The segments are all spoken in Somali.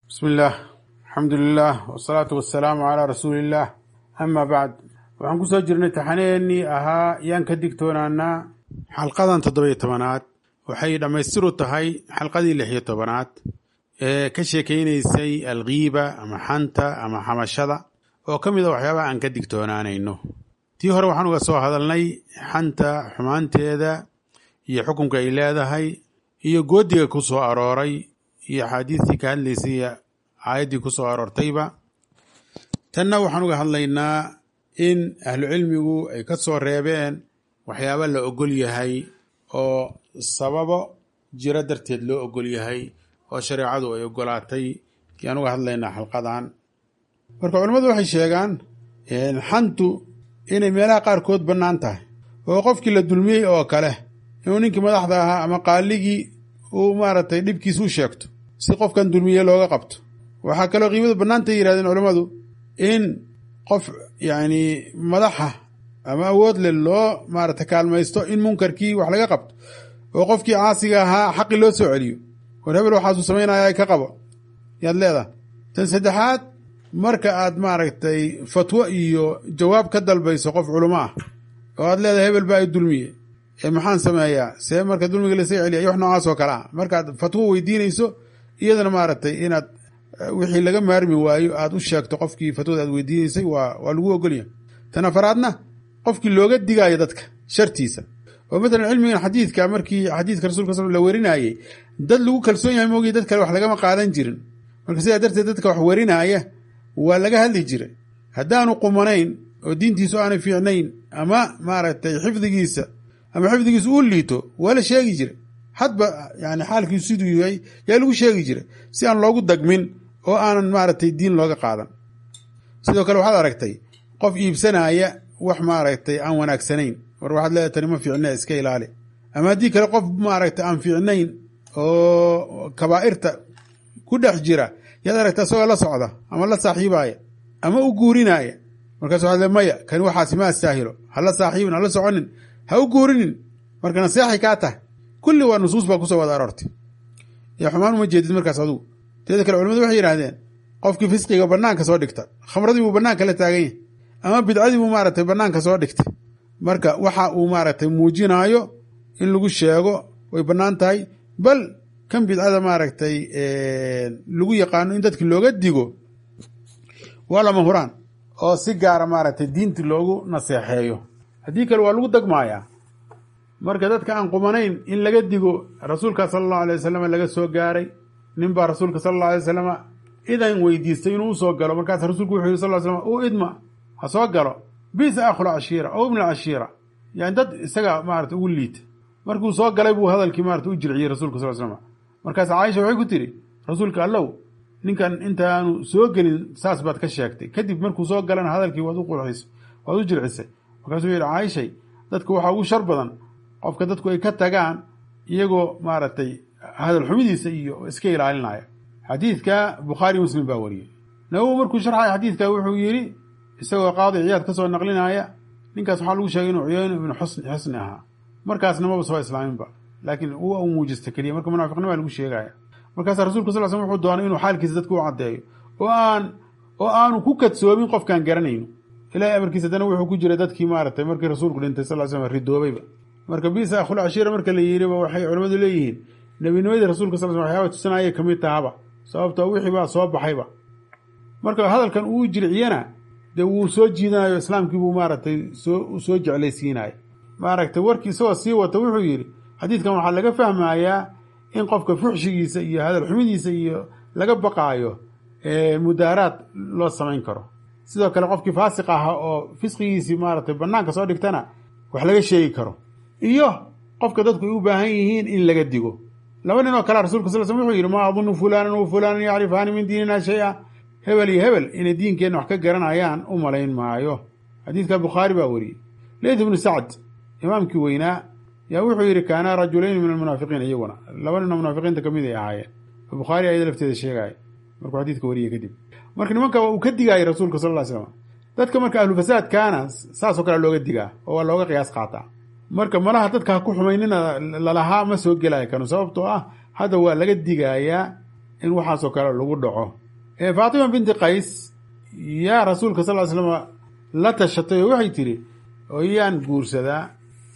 bismi illaah alxamdu lilah wasalaatu wasalaamu calaa rasuuliillaah ama bacd waxaan ku soo jirnay taxaneennii ahaa yaan ka digtoonaanaa xalqadan toddobiyo tobanaad waxay dhammaystiru tahay xalqadii lixiyo tobanaad ee ka sheekaynaysay alkiiba ama xanta ama xamashada oo ka mid a waxyaabaha aan ka digtoonaanayno tii hore waxaan uga soo hadalnay xanta xumaanteeda iyo xukunka ay leedahay iyo goodiga ku soo arooray iyo axaadiistii ka hadlaysay iyo aayaddii ku soo aroortayba tanna waxaan uga hadlaynaa in ahlucilmigu ay ka soo reebeen waxyaaba la ogol yahay oo sababo jiro darteed loo ogol yahay oo shareecadu ay ogolaatay yaan uga hadlaynaa xalqadan marka culimmadu waxay sheegaan xantu inay meelaha qaarkood bannaan tahay oo qofkii la dulmiyey oo kale inuu ninkii madaxda ahaa ama qaaligii uu maaragtay dhibkiis u sheegto si qofkan dulmiye looga qabto waxaa kaloo qiimadu bannaantay yidhahdeen culammadu in qof yacni madaxa ama awood leh loo maaragtay kaalmaysto in munkarkii wax laga qabto oo qofkii caasiga ahaa xaqi loo soo celiyo war hebel waxaasuu samaynaya ka qabo yaad leedahay tan saddexaad marka aad maaragtay fatwo iyo jawaab ka dalbayso qof culamo ah oo aad leedahay hebel baa i dulmiye ee maxaan sameeyaa see marka dulmiga lasaga celiya iyo wax noocaas oo kale ah markaad fatwo weydiinayso iyadana maaragtay inaad wixii laga maarmi waayo aad u sheegto qofkii fatwada aad weydiinaysay waa waa lagu ogolyahay tan afaraadna qofkii looga digaayo dadka shartiisa oo matalan cilmigan xadiidka markii xadiidka rasulka sal la werinayey dad lagu kalsoon yahay moogiy dad kale wax lagama qaadan jirin marka sidaa darteed dadka wax werinaaya waa laga hadli jiray haddaanu qumanayn oo diintiisu aanay fiicnayn ama maaragtay xifdigiisa ama xifdigiisu uu liito waa la sheegi jiray hadba yani xaalkiisu siduu yahay yaa lagu sheegi jiray si aan loogu dagmin oo aanan maaragtay diin looga qaadan sidoo kale waxaad aragtay qof iibsanaya wax maaragtay aan wanaagsanayn war waxaad leedahay tani ma fiicne iska ilaali ama haddii kale qof maaragtay aan fiicnayn oo kabaa'irta ku dhex jira yaad aragta isagoo la socda ama la saaxiibaya ama u guurinaya markaas waxaad le maya kani waxaasi ma astaahilo hala saaxiibin hala soconin ha u guurinin marka naseexay kaa tahay kulli waa nusuus baa kusoo wada aroortay yaa xumaan uma jeedid markaas adugu teeda kale culimadu waxay yidhahdeen qofkii fisqiga banaanka soo dhigta khamradii buu banaanka la taagan yahay ama bidcadii buu maaragtay banaanka soo dhigtay marka waxa uu maaragtay muujinaayo in lagu sheego way bannaan tahay bal kan bidcada maaragtay lagu yaqaano in dadki looga digo waa lama huraan oo si gaara maaragtay diinti loogu naseexeeyo haddii kale waa lagu dagmaayaa marka dadka aan qumanayn in laga digo rasuulka sala allahu alay wasalam laga soo gaaray nin baa rasuulka sala allahu alay wasalam idan weydiistay inuu usoo galo markaas rasuulku wuxuu yiri sal ly slam u idma ha soo galo bisa akhul cashiira ow ibna cashiira yani dad isaga maarata ugu liita markuu soo galay buu hadalkii maarata u jirciyey rasulka sal slam markaas caaisha waxay ku tiri rasuulka allow ninkan intaanu soo gelin saas baad ka sheegtay kadib markuu soo galana hadalkii waad u qurxisay waad u jircisay markaasuu yidhi caaishay dadka waxaa ugu shar badan qofka dadku ay ka tagaan iyagoo maaragtay hadal xumidiisa iyo iska ilaalinaya xadiidka bukhaari muslim baa wariyey nawowi markuu sharxaya xadiidka wuxuu yidhi isagoo qaadi ciyaad ka soo naqlinaya ninkaas waxaa lagu sheegay inuu cuyeyno ibnu xusni ahaa markaasna maba soo islaaminba laakiin uu u muujista keliya marka munaafiqnimaa lagu sheegaya markaasaa rasulka sal slam wuxuu doonay inuu xaalkiisa dadka u caddeeyo oo aan oo aanu ku kadsoomin qofkaan garanayno ilahay amarkiisa dana wuxuu ku jiray dadkii maaragtay markii rasuulku dhintay sal slam ridoobayba marka bisa akhul cashiira marka la yidhiba waxay culimmadu leeyihiin nebinimadii rasulka sal slam waxyaaba tusanaya kamid tahaba sababtoo wixii baa soo baxayba marka hadalkan uu jirciyana dee wuu soo jiidanayo islaamkii buu maaragtay soo soo jeclaysiinaya maaragtay warkii isagoo sii wata wuxuu yidhi xadiidkan waxaa laga fahmayaa in qofka fuxshigiisa iyo hadal xumidiisa iyo laga baqaayo mudaaraad loo samayn karo sidoo kale qofkii faasiq ahaa oo fisqigiisii maaragtay banaanka soo dhigtana wax laga sheegi karo iyo qofka dadku ay u baahan yihiin in laga digo laba nin oo kale rasulka sal slm wuxuu yidhi maa adunu fulanan wa fulanan yacrifaani min diinina shay-a hebel iyo hebel inay diinkeenna wax ka garanayaan u malayn maayo xadiidka bukhaari baa wariyey leyd ibnu sacd imaamkii weynaa yaa wuxuu yidhi kaana rajulayni min almunaafiqiin iyaguna laba nin oo munaafiqiinta ka mid ay ahaayeen bukhaari ayada lafteeda sheegaya markuu xadiidka wariyey kadib marka nimanka uu ka digaayay rasuulka sal ly slam dadka marka ahlu fasaadkaana saasoo kale looga digaa oo waa looga qiyaas qaataa marka malaha dadka ha ku xumaynina lalahaa ma soo gelaya kanu sababtoo ah hadda waa laga digayaa in waxaasoo kale lagu dhaco faatima binti qays yaa rasuulka sal ly slama la tashatay oo waxay tiri oo yaan guursadaa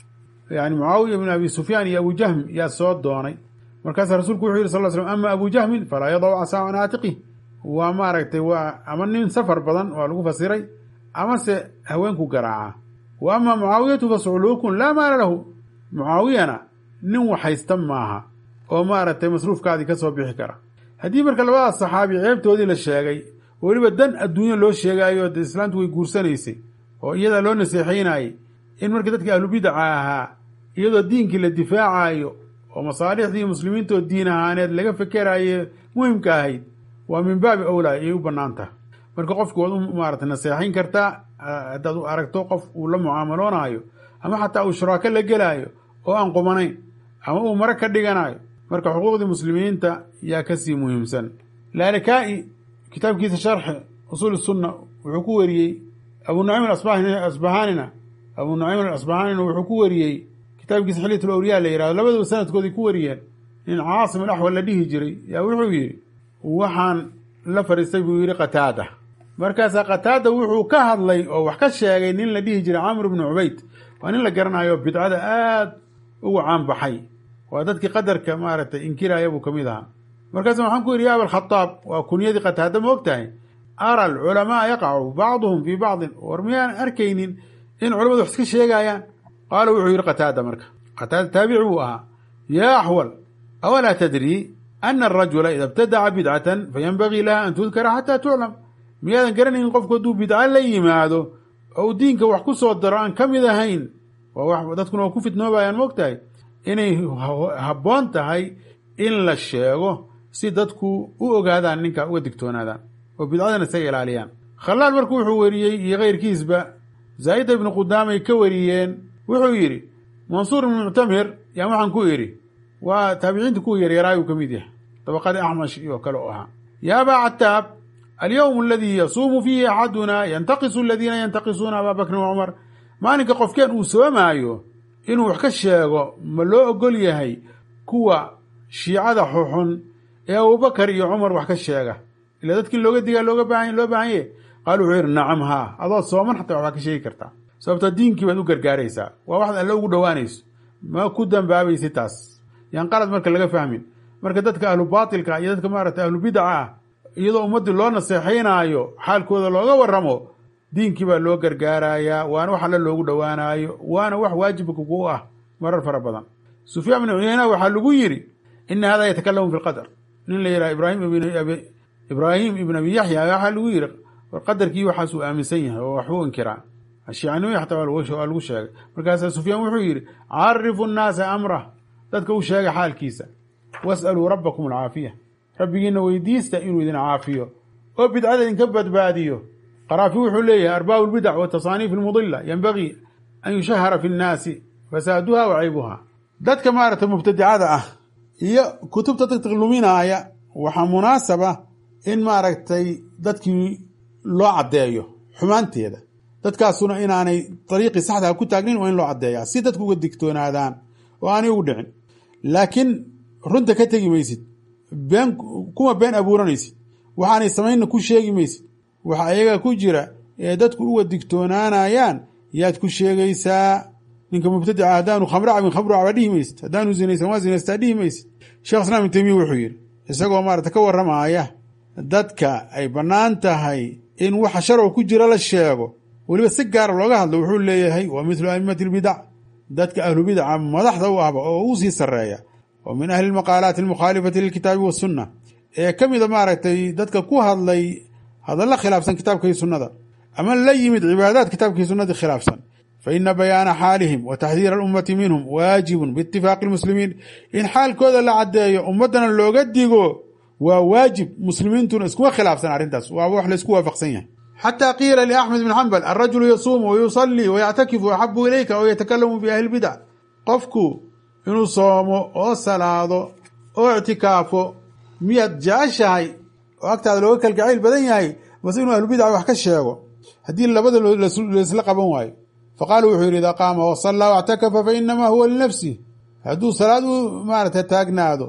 yani mucaawiya bn abi sufyaan iyo abu jahm yaa soo doonay markaasaa rasuulku wuxuu yihi sal l slm ama abu jahmin falaa yadacu casaa can aatiqih waa maaragtay waa ama nin safar badan waa lagu fasiray amase haweenku garaaca wa ama mucaawiyatu fasculuukun laa maala lahu mucaawiyana nin waxhaysta maaha oo maaragtay masruufkaadii ka soo bixi kara haddii marka labadaas saxaabi ceebtoodii la sheegay oo weliba dan adduunyo loo sheegaayo de islaamtu way guursanaysay oo iyadaa loo naseexaynayey in markii dadkii ahlubidaca ahaa iyadoo diinkii la difaacayo oo masaalixdii muslimiintoo diin ahaaneed laga fekeraye muhimka ahayd waa min baabi awlaa ayay u bannaan taha marka qofku waad u maarata naseexayn kartaa haddaad u aragto qof uu la mucaamaloonayo ama xataa uu shuraako la gelaayo oo aan qumanayn ama uu mare ka dhiganayo marka xuquuqdii muslimiinta yaa kasii muhiimsan laalakaa'i kitaabkiisa sharxi usuul sunna wuxuu ku wariyey abu nucaym asbahanina abu nucaym alasbahanina wuxuu ku wariyey kitaabkiisa xiliyat lawliyaa la yihahdo labaduba sanadkoodii ku wariyeen nin caasim alaxwal la dhihi jiray yaa wuxuu yidhi waxaan la fadhiistay buu yidhi qataada markaasaa qataada wuxuu ka hadlay oo wax ka sheegay nin la dhihi jiray camr bnu cubayd waa nin la garanayo bidcada aad ugu caanbaxay waa dadkii qadarka maaragtay inkiraya buu ka mid ahaa markaasa waxaan ku yidhi ya abalkhadaab waa kunyadii qataada ma og tahay ara alculamaa yaqacu bacduhum fii bacdin war miyaan arkaynin in culamadu wax iska sheegayaan qaala wuxuu yidhi qataada marka qataada taabici buu ahaa yaa axwal awalaa tadrii ana arajula ida ibtadaca bidcatan fayanbagii laha an tudkara xataa tuclam miyaadan garanaynin qofku hadduu bidca la yimaado oo uu diinka wax ku soo daro aan ka mid ahayn waa dadkuna waa ku fitnoobayaan ma og tahay inay habboon tahay in la sheego si dadku u ogaadaan ninka uga digtoonaadaan oo bidcadana isaga ilaaliyaan khalaal marku wuxuu weriyey iyo keyrkiisba zaa'ida ibnu qudaamay ka wariyeen wuxuu yidhi mansuur ibnu muctamir yaan waxaan ku idhi waa taabiciinta kuwa yaryaraayuu ka mid yahay dabaqadii axmash iyo kale u ahaa ya abaa cataab alyowm aladii yasuumu fiihi axaduna yantaqisu aladiina yantaqisuuna abaa bakrin wa cumar maalinka qofkeen uu soomaayo inuu wax ka sheego ma loo ogol yahay kuwa shiicada xuxun ee abubakar iyo cumar wax ka sheega ila dadkii looga digaa looga baahan loo baahanye qaal wuxuu yidhi nacam haa adoo sooman xataa waxbaa ka sheegi kartaa sababto diinkii baad u gargaaraysaa waa waxad alle ugu dhowaanayso ma ku dambaabaysi taas yaan qalad marka laga fahmin marka dadka ahlu baatilka iyo dadka maaragtay ahlu bidaca ah iyadoo ummaddii loo naseexaynaayo xaalkooda looga waramo diinkii baa loo gargaarayaa waana wax alle loogu dhowaanaayo waana wax waajibka kugu ah marar fara badan sufyaan bnu cuyeyna waxaa lagu yidhi ina hada yatakalamu fi lqadar nin la yidhaha ibraahim ibraahim ibn abi yaxya waxaa lagu yidhi war qadarkii waxaasuu aaminsan yahay oo waxbuu inkiraa shiicanimada xataa waa lagu sheegay markaasaa sufyaan wuxuu yidhi carifu nnaasa amrah dadka u sheega xaalkiisa was'aluu rabbakum alcaafiya rabbigiina weydiista inuu idin caafiyo oo bidcada idinka badbaadiyo qaraafi wuxuu leeyahay arbaabu lbidac watasaaniif almudila yanbagii an yushahara fi nnaasi fasaaduha wa caybuha dadka maaragtay mubtadicada ah iyo kutubta dadka luminaaya waxaa munaasaba in maaragtay dadkii loo caddeeyo xumaanteeda dadkaasuna inaanay dariiqii saxdaa ku taagnin waa in loo caddeeyaa si dadku uga digtoonaadaan oo aanay ugu dhicin laakiin runta ka tegi maysid been kuma been abuuranaysid waxaanay samaynna ku sheegi maysid waxa ayaga ku jira ee dadku uga digtoonaanayaan yaad ku sheegaysaa ninka mubtadica haddaanu khamro cabin khamru caba dhihi maysid haddaanu zinaysan waa zinaystaa dhihi maysid sheekh islaam ibn taymiya wuxuu yidhi isagoo maarata ka warramaaya dadka ay bannaan tahay in waxa sharcigu ku jira la sheego weliba si gaara looga hadlo wuxuu leeyahay wa mithlu aimati lbidac dadka ahlu bidaca madaxda u ahba oo u sii sarreeya oo min ahli lmaqaalaati almukhaalifati lilkitaabi wasunna ee ka mida maaragtay dadka ku hadlay hadalla khilaafsan kitaabkii sunnada ama la yimid cibaadaad kitaabkii sunnadii khilaafsan fa ina bayaana xaalihim wa taxdiira alummati minhum waajibun biitifaaqi lmuslimiin in xaalkooda la caddeeyo ummaddana looga digo waa waajib muslimiintuna iskuma khilaafsan arrintaas waaba wax laysku waafaqsan yahay xataa qiila liaxmed bn xambal alrajulu yasuumu wayusallii wayactakifu axabu ilayka oo yatakalamu fi ahli lbidac qofku inuu soomo oo salaado oo ictikaafo miyaad jeceshahay oo agtaada looga kalgacayl badan yahay base inuu ahlubidaca wax ka sheego haddii labada laysla qaban waayo faqaala wuxuu yidhi idaa qaama wasallaa wactakafa fa inamaa huwa linafsih hadduu salaad u maarata taagnaado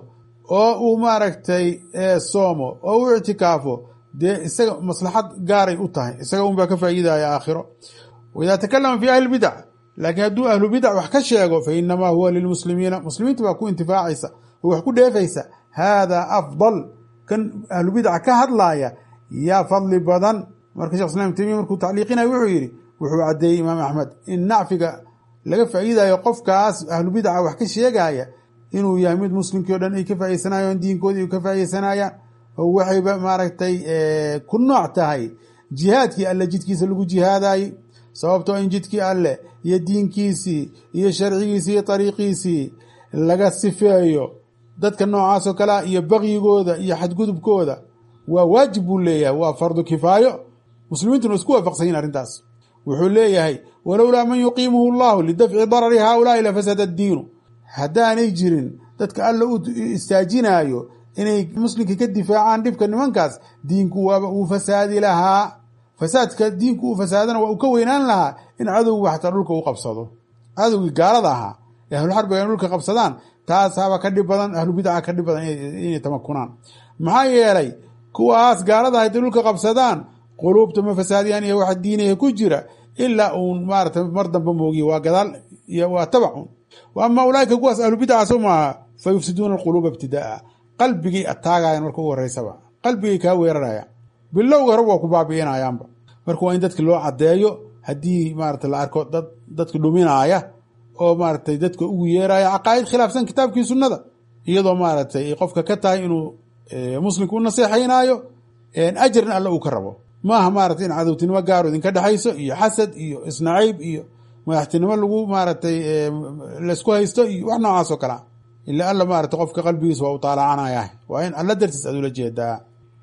oo uu maaragtay soomo oo u ictikaafo dee isaga maslaxad gaaray u tahay isaga un baa ka faa'iidaya aakhiro waidaa takalama fi ahli bidac laakiin hadduu ahlu bidac wax ka sheego fa inamaa huwa lilmuslimiina muslimiinta baa ku intifaacaysa oo wax ku dheefaysa haadaa afdal kan ahlu bidaca ka hadlaaya yaa fadli badan marka shekh islam temiya markuu tacliiqinaya wuxuu yidhi wuxuu caddeeyey imaam axmed in nacfiga laga faa'iidayo qofkaas ahlu bidaca wax ka sheegaya inuu yahay mid muslimkii o dhan ay ka faa'iidsanayaan diinkoodii ka faa'iidsanayaan oo waxayba maaragtay ku nooc tahay jihaadkii alle jidkiisa lagu jihaadayey sababtoo in jidkii alleh iyo diinkiisii iyo sharcigiisii iyo ariiqiisii laga sifeeyo dadka noocaasoo kalea iyo bakyigooda iyo xadgudubkooda waa waajib buu leeyahay waa fardu kifaayo muslimiintuna isku waafaqsanyiin arrintaas wuxuu leeyahay walowlaa man yuqiimuhu llahu lidafci darari haaulaai lafasada addiinu haddaanay jirin dadka alla u istaajinaayo inay muslimka ka difaacaan dhibka nimankaas diinku waaba uu fasaadi lahaa fasaadka diinku uu fasaadana waa uu ka weynaan lahaa in cadowgu xataa dhulka u qabsado cadowgii gaalada ahaa ee ahluxarbiga in dhulka qabsadaan taasaaba ka dhib badan ahlu bidaca ka dhib badan inay tamakunaan maxaa yeelay kuwaas gaalada hadday dhulka qabsadaan quluubta ma fasaadiyaan iyo waxa diinaya ku jira ilaa uun maarata mar damba moogiye waa gadaal iyo waa tabacun wa ama ulaaika kuwaas ahlu bidaca soo maaha fa yufsiduuna alquluuba ibtidaaa qalbigay ataagayan marka ugu horeysaba qalbigay kaa weeraraya bilowga hore waa ku baabi'inayaanba marka waa in dadki loo caddeeyo haddii maarata la arko dad dadka dhuminaaya oo maaratay dadka ugu yeeraya caqaa'id khilaafsan kitaabkii sunnada iyadoo maaratay qofka ka tahay inuu muslimka u naseexaynaayo ajarna alle uu ka rabo maaha maarata in cadowtinimo gaaro idinka dhexayso iyo xasad iyo isnacayb iyo madaxtinimo lagu maaratay laysku haysto iyo wax noocaas oo kalea ila alla maarata qofka qalbigiisa waa u taalacanaya waa in alla dartiis aad ula jeedaa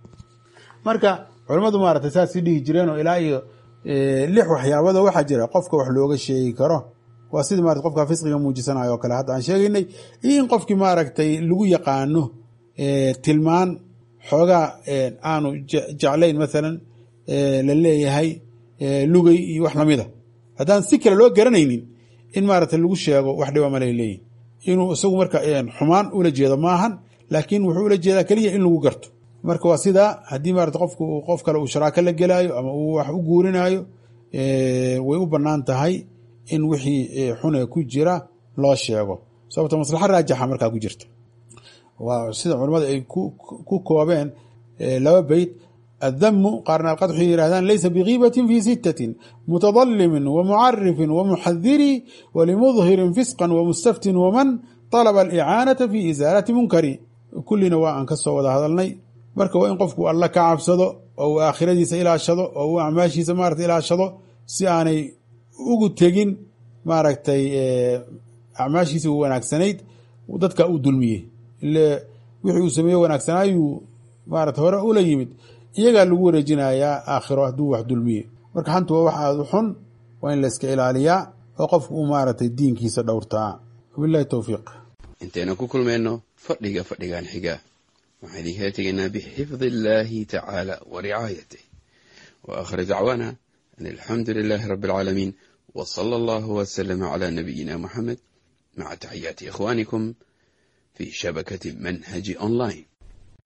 marka culamadu maarata saasii dhihi jireen oo ilaa iyo lix waxyaabado waxaa jira qofka wax looga sheegi karo waa sidii marat qofka fisqiga muujisanayo o kale hadda aan sheegaynay iyo in qofkii maaragtay lagu yaqaano tilmaan xoogaa aanu jeclayn maalan la leeyahay lugay iyo wax lamida haddaan si kale loo garanaynin in maarata lagu sheego wax dhiba malay leeyihin inuu isagu marka xumaan ula jeedo maahan laakiin wuxuu ula jeedaa keliya in lagu garto marka waa sidaa haddii maarata qofku qof kale uu sharaako la gelaayo ama uu wax u guurinaayo way u bannaan tahay in wixii xune ku jira loo sheego sababto maslaxa raajixa markaa ku jirta waa sida culamada ay ku koobeen laba beyt addamu qaarna alqadxu yidhahdaan laysa bigiibatin fi sittatin mutadalimin wamucarifin wamuxadiri walimudhirin fisqan wamustaftin waman طalaba alicaanata fi isaalati munkari kullina waa aan ka soo wada hadalnay marka waa in qofku alla ka cabsado oo uu aakhiradiisa ilaashado oo uu acmaashiisa maarata ilaashado si aanay ugu tegin maaragtay acmaashiisa u wanaagsanayd dadka uu dulmiyey ile wixii uu sameeye wanaagsanaayuu maarata hore ula yimid iyagaa lagu wareejinayaa aakhiro hadduu wax dulmiye marka xantu waa wax aada u xun waa in la iska ilaaliyaa oo qofku uu maaragtay diinkiisa dhowrtaa wabilahi towfiiq intaynu ku kulmayno fadhiga fadhigan xiga waxaan idinkala tegaynaa bixifdi illaahi tacaala wa ricaayatih wa aakhir dacwaana an alxamdu lilaahi rabbi alcaalamiin w sala allahu wslama cla nabiyina muxamed maca taxiyaati ikhwaanikum fi shabakati manhaji online